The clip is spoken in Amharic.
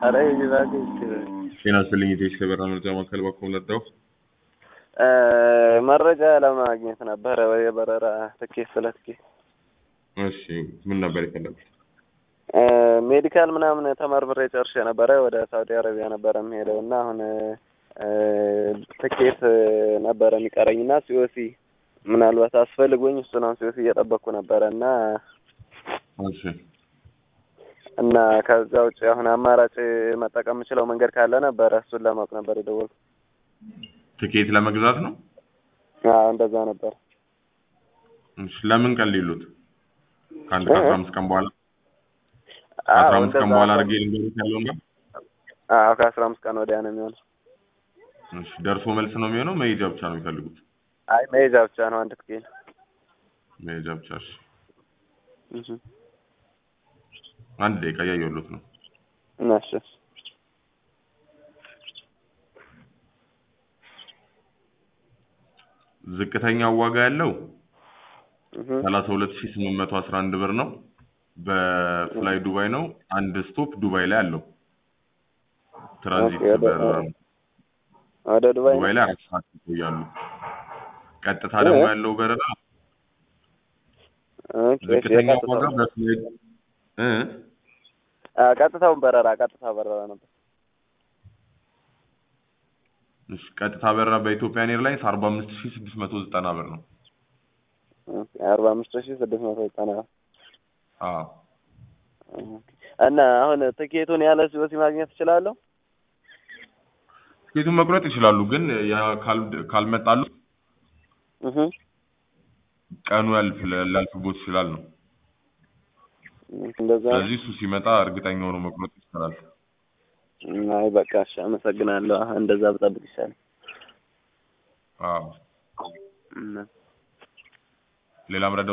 ኧረ ይዛግ ጤና ይስጥልኝ የኢትዮች ከበራ መረጃ ማዕከል ባኮ ለዳው መረጃ ለማግኘት ነበረ የበረራ ትኬት ስለ ትኬት እሺ ምን ነበር የፈለጉት ሜዲካል ምናምን ተመርምሬ ጨርሼ ነበረ ወደ ሳውዲ አረቢያ ነበረ የምሄደው እና አሁን ትኬት ነበረ የሚቀረኝ እና ሲኦሲ ምናልባት አስፈልጎኝ እሱን አሁን ሲኦሲ እየጠበቅኩ ነበረ እና እሺ እና ከዛ ውጭ አሁን አማራጭ መጠቀም የምችለው መንገድ ካለ ነበረ እሱን ለማወቅ ነበር የደወልኩት። ትኬት ለመግዛት ነው አዎ እንደዛ ነበር። እሺ ለምን ቀን ሊሉት ከአንድ ከአስራ አምስት ቀን በኋላ ከአስራ አምስት ቀን በኋላ አድርጌ ልንገሩት ያለውን ጋር አዎ ከአስራ አምስት ቀን ወዲያ ነው የሚሆነው። እሺ ደርሶ መልስ ነው የሚሆነው መሄጃ ብቻ ነው የሚፈልጉት አይ መሄጃ ብቻ ነው አንድ ትኬት። መሄጃ ብቻ እሺ እሺ አንድ ደቂቃ እያየሁሎት ነው እሺ ዝቅተኛው ዋጋ ያለው እህ ሰላሳ ሁለት ሺህ ስምንት መቶ አስራ አንድ ብር ነው በፍላይ ዱባይ ነው አንድ ስቶፕ ዱባይ ላይ አለው ትራንዚት ኦኬ፣ ወደ- በረራ ነው ወደ ዱባይ ዱባይ ላይ አራት ሰዓት ይቆያሉ ቀጥታ ደግሞ እ? ያለው በረራ ኦኬ፣ እሺ፣ ዝቅተኛው የቀጥታው- ዋጋ በፍላይ እ አ ቀጥታውን በረራ ቀጥታ በረራ ነበር። እሺ ቀጥታ በረራ በኢትዮጵያን ኤርላይንስ አርባ አምስት ሺህ ስድስት መቶ ዘጠና ብር ነው ኦኬ፣ አርባ አምስት ሺህ ስድስት መቶ ዘጠና አዎ ኦኬ። እና አሁን ትኬቱን ያለ ሲኦሲ ማግኘት እችላለሁ? ትኬቱን መቁረጥ ይችላሉ ግን ያ ካል- ካልመጣሉ እህ ቀኑ ያልፍ ሊያልፍቦት ይችላል ነው እንደዛ ነው። ስለዚህ እሱ ሲመጣ እርግጠኛ ሆኖ መቁረጥ ይችላል አይ በቃ እሺ፣ አመሰግናለሁ። እንደዛ ብጠብቅ ይሻላል። አዎ እና ሌላ መረጃ